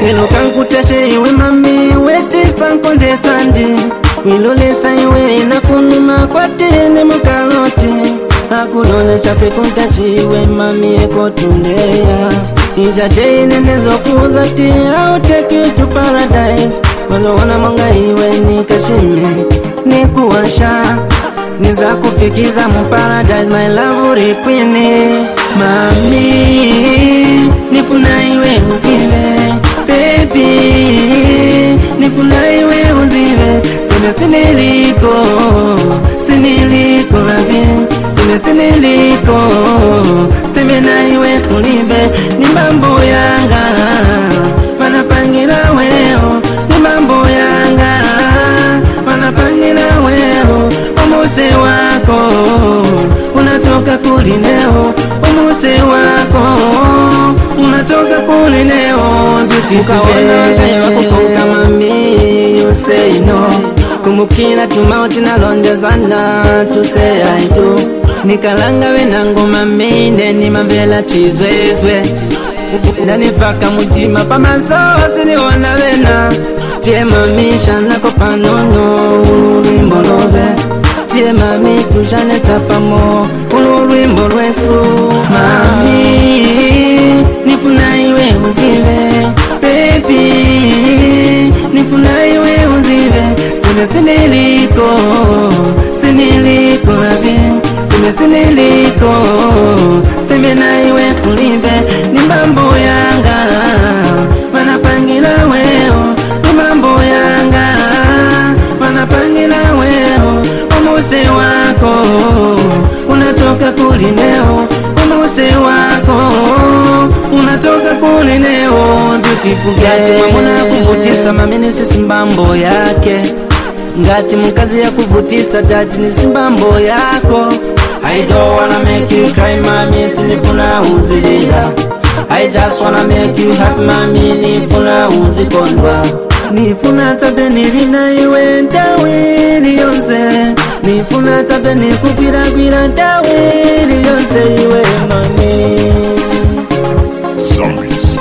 lelo kankuteshe iwe mami wetisa nkonde tandi wilolesa iwe nakunuma kwatini mukaloti akulolesha fekuntachiwe mami ekotundeya ijateyinenezokuza ti I'll take you to paradise waloona mwanga iwe nikashime nikuwasha niza kufikiza mu paradise my love rikwini mami nifuna iwe uzive baby nifuna iwe uzive sine siniliko siniliko ravie sine siniliko semena iwe kulive ni mambo yanga wanapangira weo ni mambo yanga wanapangira weo umuse wako unatoka kulineo umuse wako unatoka kulineo beautiful mami you say no kumukira tumauti nalonjezana tuseyaitu nikalanga wenangu mamine nimamvela chizwezwe nanifaka mutima pamasosi niwona vena tie mami shanako panono ululwimbo love tie mami tushane tapamo ululwimbo lwesu mami nifuna iwe uzive bebi nifuna iwe uzive sine siniliko siniliko ravie sine siniliko semena iwe kulive ni mambo yanga wanapangira weo ni mambo yanga wanapangira weo umuse wako unatoka kulineo umuse wako unatoka kulineo beautiful ngati mamuna kuvutisa mamini sisi mbambo yake ngati mkazi ya kuvutisa dati ni simbambo yako I don't wanna make you cry mami sinifuna uzilila I just wanna make you happy mami nifuna uzikondwa nifuna tabe nilina iwe ntawili yonse nifuna tabe nikugwiragwira ntawili yonse iwe mami Zombies.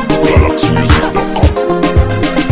GalaxyMusic.com.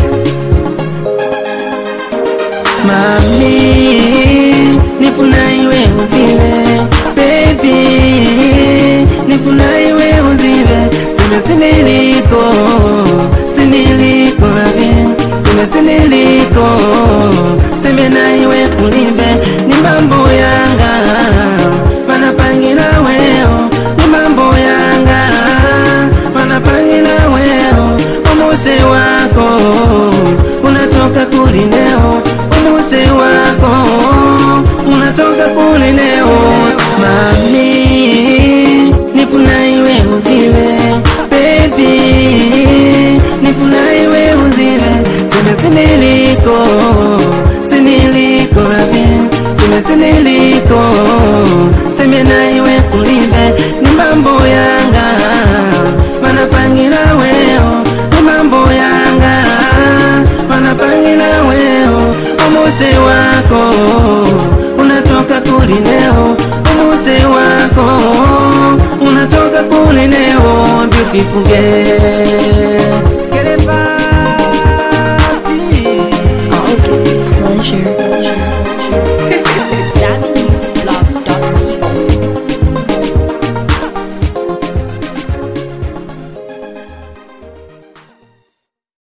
mami nifuna iwe uzive baby nifuna iwe uzive sime siniliko siniliko ravie sime siniliko sime na iwe kulive ni mambo yanga wanapangira weo ni mambo yanga wanapangira weo umuse wako unatoka kulineo umuse wako unatoka kulineo mami nifuna iwe uzive baby nifuna iwe uzive sime siniliko siniliko ravie sime siniliko sime na iwe kulive ni mambo yanga wanapangira weo ni mambo yanga wanapangira weo umuse wako unatoka kulineo umuse wako unatoka kulineo beautiful girl